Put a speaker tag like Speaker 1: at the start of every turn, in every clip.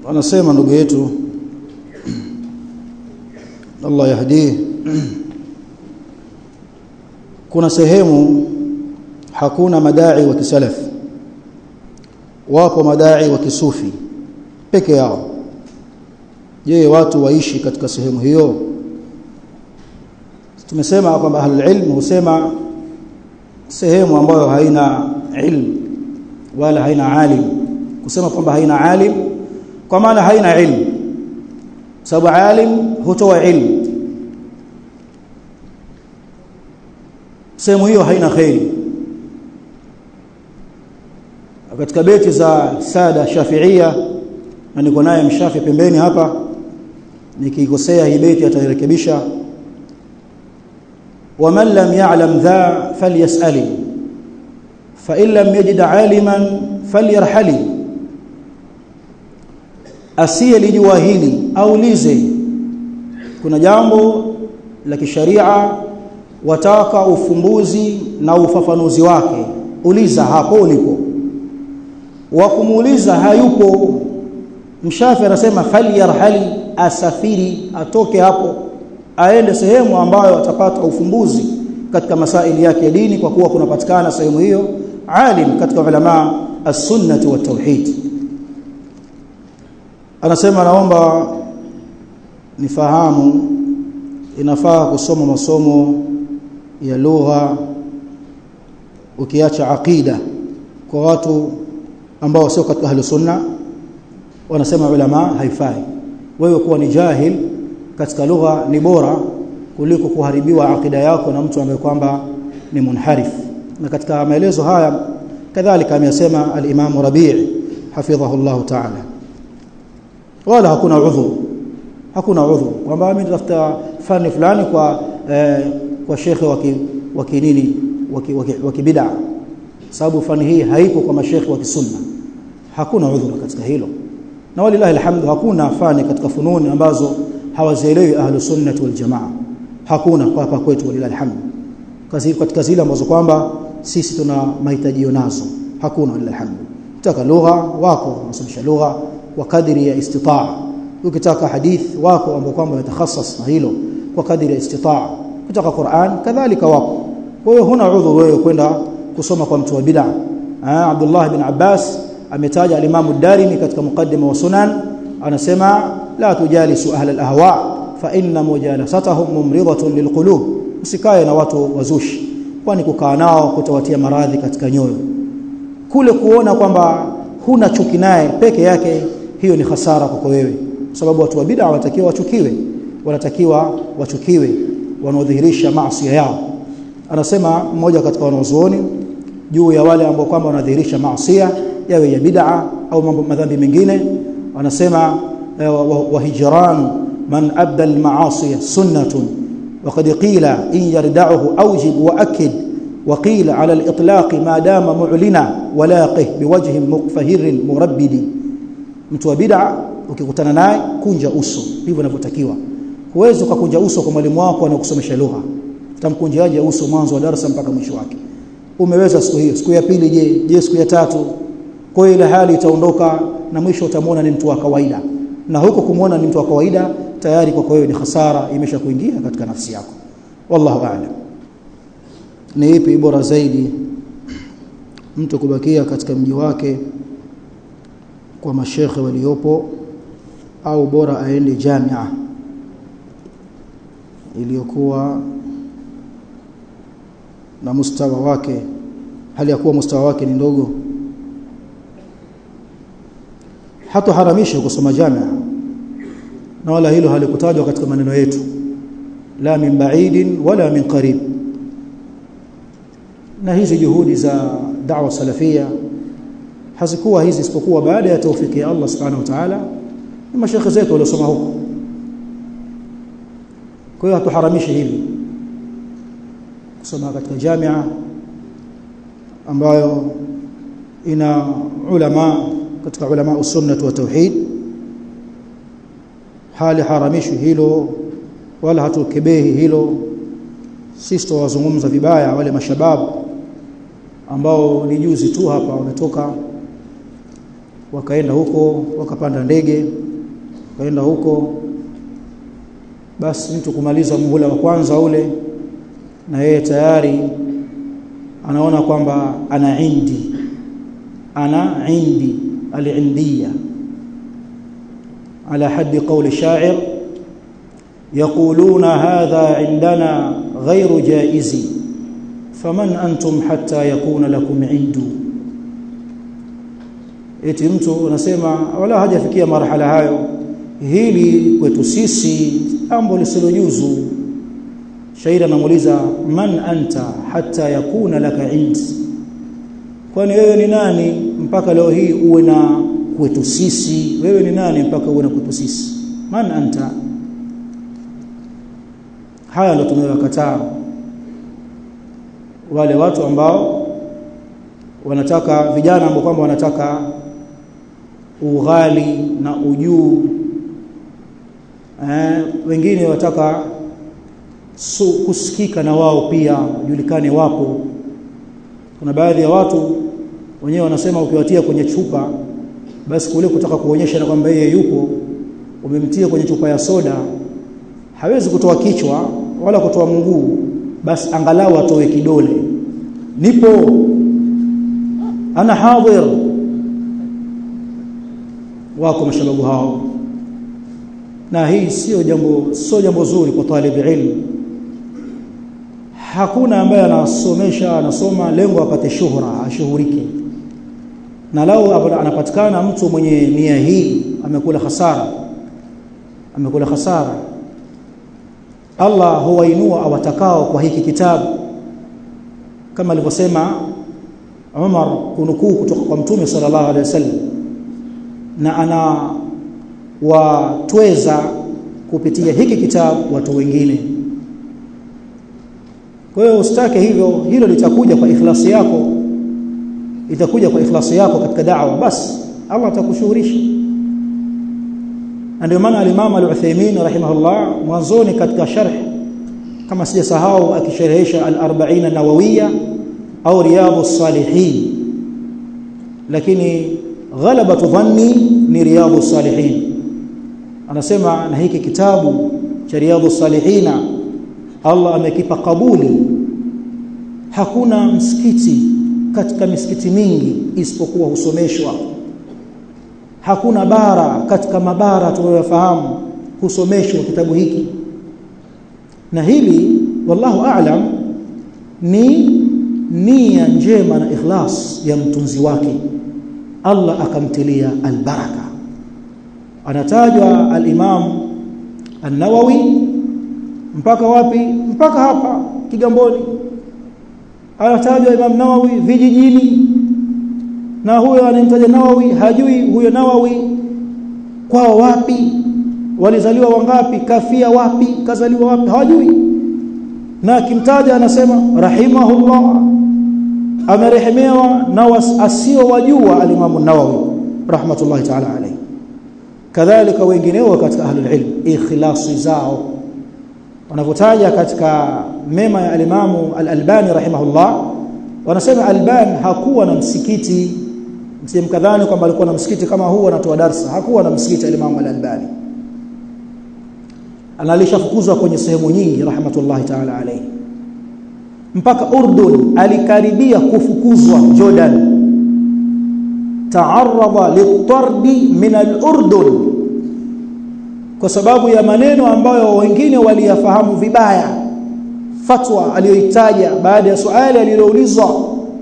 Speaker 1: anasema ndugu yetu Allah yahdii kuna sehemu hakuna madai wa kisalaf wapo madai wa kisufi peke yao je watu waishi katika sehemu hiyo tumesema kwamba ahlul ilm husema sehemu ambayo haina ilm wala haina alim kusema kwamba haina alim kwa maana haina ilm sababu alim hutoa ilm sehemu hiyo haina khairi katika beti za sada shafiia na niko naye mshafi pembeni hapa nikikosea hii beti atairekebisha ومن لم يعلم ذا فليسأل فإن لم يجد عالما فليرحل asiye lijua hili aulize kuna jambo la kisharia wataka ufumbuzi na ufafanuzi wake uliza hapo ulipo wa kumuuliza hayupo mshafi anasema falyarhali asafiri atoke hapo aende sehemu ambayo atapata ufumbuzi katika masaili yake ya dini kwa kuwa kunapatikana sehemu hiyo alim katika ulama as-sunnah wa tauhid anasema naomba nifahamu inafaa kusoma masomo ya lugha ukiacha aqida kwa watu ambao sio katika ahli sunna wanasema ulama haifai wewe kuwa ni jahil katika lugha ni bora kuliko kuharibiwa akida yako na mtu ambaye kwamba ni munharif na katika maelezo haya kadhalika amesema al-Imam Rabi' hafidhahu Allah ta'ala wala hakuna udhur hakuna udhur kwamba mimi natafuta fani fulani kwa eh, kwa shekhe wa kinini wa kibid'a sababu fani hii haipo kwa mashekhe wa kisunna hakuna udhur katika hilo na walilahi alhamdu hakuna fani katika fununi ambazo hawazielewi ahlu sunnah wal jamaa hakuna kwa hapa kwetu walilahi alhamdu kazi katika zile ambazo kwamba sisi tuna mahitaji nazo hakuna walilahi alhamdu ukitaka lugha wako unasomesha lugha kwa kadiri ya istitaa ukitaka hadith wako ambao kwamba watakhassas na hilo kwa kadiri ya istitaa ukitaka Qur'an kadhalika wako kwa hiyo huna udhur wewe kwenda kusoma kwa mtu wa bid'a Abdullah bin Abbas ametaja al-Imam ad-Darimi katika mukaddima wa sunan anasema la tujalisu ahla al-ahwa fa inna mujalasatahum mumridatun lilqulub usikae na watu wazushi kwani kukaa nao kutawatia maradhi katika nyoyo kule kuona kwamba huna chuki naye peke yake hiyo ni hasara kwako wewe sababu watu wa bid'a wanatakiwa wachukiwe wanatakiwa wachukiwe wanaodhihirisha maasi yao anasema mmoja katika wanazuoni juu ya wale ambao kwamba wanadhihirisha maasi yawe ya bid'a au mambo madhambi mengine anasema wa hijran man abda al-ma'asi sunnatun وقد قيل إن يردعه أوجب وأكد وقيل على الإطلاق ما دام معلنا ولاقه بوجه مقفهر مربد mtu wa bid'a ukikutana naye kunja uso ndivyo inavyotakiwa huwezi ukakunja uso kwa mwalimu wako anakusomesha lugha utamkunjaje uso mwanzo wa darasa mpaka mwisho wake umeweza siku hiyo siku ya pili je je siku ya tatu kwa ile hali itaondoka na mwisho utamwona ni mtu wa kawaida na huko kumwona ni mtu wa kawaida tayari kwa wewe ni hasara imesha kuingia katika nafsi yako wallahu a'lam ni ipi bora zaidi mtu kubakia katika mji wake kwa mashekhe waliopo au bora aende jamia iliyokuwa na mustawa wake hali ya kuwa mustawa wake ni ndogo hata haramisha kusoma jamia na wala hilo halikutajwa katika maneno yetu la min ba'idin wala min qarib na hizi juhudi za da'wa salafia hazikuwa hizi isipokuwa baada ya taufiki ya Allah subhanahu wa ta'ala ni mashekhe zetu waliosoma huko kwa hiyo hatuharamishi hili kusoma katika jamia ambayo ina ulama katika ulama usunnah wa tauhid hali haramishi hilo wala hatukebehi hilo sisi tuwazungumza vibaya wale mashababu ambao ni juzi tu hapa wametoka wakaenda huko wakapanda ndege wakaenda huko basi mtu kumaliza muhula wa kwanza ule na yeye tayari anaona kwamba ana indi ana indi al-indiyya على حد قول الشاعر يقولون هذا عندنا غير جائز فمن أنتم حتى يكون لكم عند eti mtu anasema wala hajafikia marhala hayo hili kwetu sisi jambo lisilojuzu shairi anamuuliza man anta hatta yakuna laka ind kwani wewe ni nani mpaka leo hii uwe na kwetu sisi wewe ni nani mpaka uwe na kwetu sisi man anta haya ndio tunayokataa wale watu ambao wanataka vijana ambao kwamba wanataka ughali na ujuu eh, wengine wataka su, kusikika na wao pia julikane wapo kuna baadhi ya watu wenyewe wanasema ukiwatia kwenye chupa basi kule kutaka kuonyesha na kwamba yeye yupo umemtia kwenye chupa ya soda hawezi kutoa kichwa wala kutoa mguu basi angalau atoe kidole nipo ana hadhir wako mashababu hao na hii sio jambo sio jambo zuri kwa talib ilmu hakuna ambaye anasomesha anasoma lengo apate shuhra ashuhurike na lao anapatikana mtu mwenye nia hii amekula hasara amekula hasara Allah huwainua awatakao kwa hiki kitabu kama alivyosema Umar kunukuu kutoka kwa Mtume sallallahu alaihi wasallam na ana watweza kupitia hiki kitabu watu wengine kwa hiyo usitake hivyo hilo litakuja kwa ikhlasi yako itakuja kwa ikhlasi yako katika da'wa basi Allah atakushuhurisha ndio maana al-Imam al-Uthaymeen rahimahullah mwanzoni katika sharh kama sijasahau akisharhisha al-40 an-nawawiyya au riyadus salihin lakini ghalabatu dhanni ni riyadus salihin anasema na hiki kitabu cha riyadus salihina Allah amekipa kabuli hakuna msikiti katika misikiti mingi isipokuwa husomeshwa hakuna bara katika mabara tunayofahamu husomeshwa kitabu hiki na hili wallahu a'lam ni nia njema na ikhlas ya mtunzi wake Allah akamtilia albaraka anatajwa al-Imam an-Nawawi mpaka wapi mpaka hapa Kigamboni anatajwa Imam Nawawi vijijini na huyo anamtaja Nawawi hajui huyo Nawawi kwao wapi walizaliwa wangapi kafia wapi kazaliwa wapi hawajui na akimtaja anasema rahimahullah amerehemewa na asio wajua alimamu Nawawi rahmatullahi ta'ala alayhi kadhalika wengineo katika ahlul ilm ikhlasi zao wanavyotaja katika mema ya alimamu al-Albani rahimahullah wanasema Albani hakuwa na msikiti msimkadhani kwamba alikuwa na msikiti kama huu anatoa darsa hakuwa na msikiti alimamu al-Albani analishafukuzwa kwenye sehemu nyingi rahmatullahi ta'ala alayhi mpaka Urdun alikaribia kufukuzwa Jordan taarradha litardi min al-Urdun kwa sababu ya maneno ambayo wengine waliyafahamu vibaya fatwa aliyoitaja baada ya swali aliloulizwa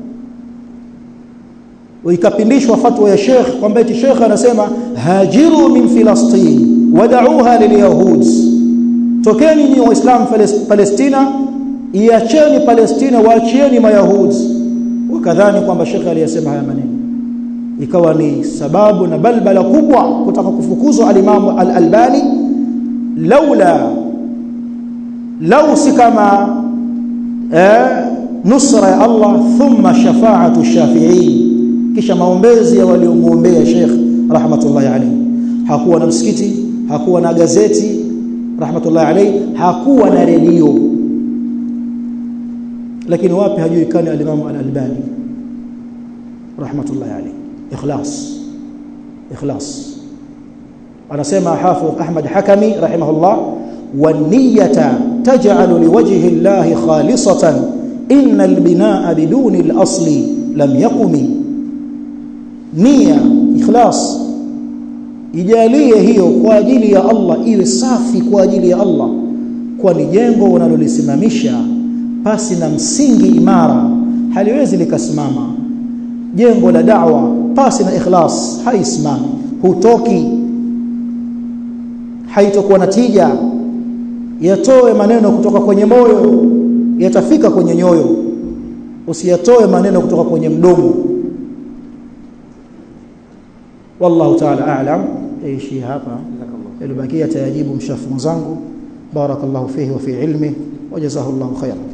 Speaker 1: ikapindishwa fatwa ya Sheikh kwamba eti Sheikh anasema hajiru min Filastin wad'uha lilyahud tokeni nyinyi waislamu Palestina iacheni Palestina waachieni mayahudi wakadhani kwamba Sheikh aliyesema haya maneno ikawa ni sababu na balbala kubwa kutaka kufukuzwa al-Imam al-Albani laula lau si kama eh, nusra ya Allah thumma shafa'atu shafi'in kisha maombezi ya waliomuombea Sheikh rahmatullahi alayhi hakuwa na msikiti hakuwa na gazeti rahmatullahi alayhi hakuwa na redio lakini wapi hajulikani al-Imam al-Albani rahmatullahi alayhi ikhlas ikhlas anasema hafidh Ahmad Hakami rahimahullah والنية تجعل لوجه الله خالصة إن البناء بدون الأصل لم يقم نية إخلاص ijalie hiyo kwa ajili ya Allah iwe safi kwa ajili ya Allah kwani jengo unalolisimamisha pasi na msingi imara haliwezi likasimama jengo la da'wa pasi na ikhlas haisimami hutoki haitokuwa na tija yatoe maneno kutoka kwenye moyo yatafika kwenye nyoyo usiyatoe maneno kutoka kwenye mdomo wallahu ta'ala a'lam ishi hapa ilibakia tayajibu mshafu zangu barakallahu fihi wa fi ilmi wajazahu Allahu khairan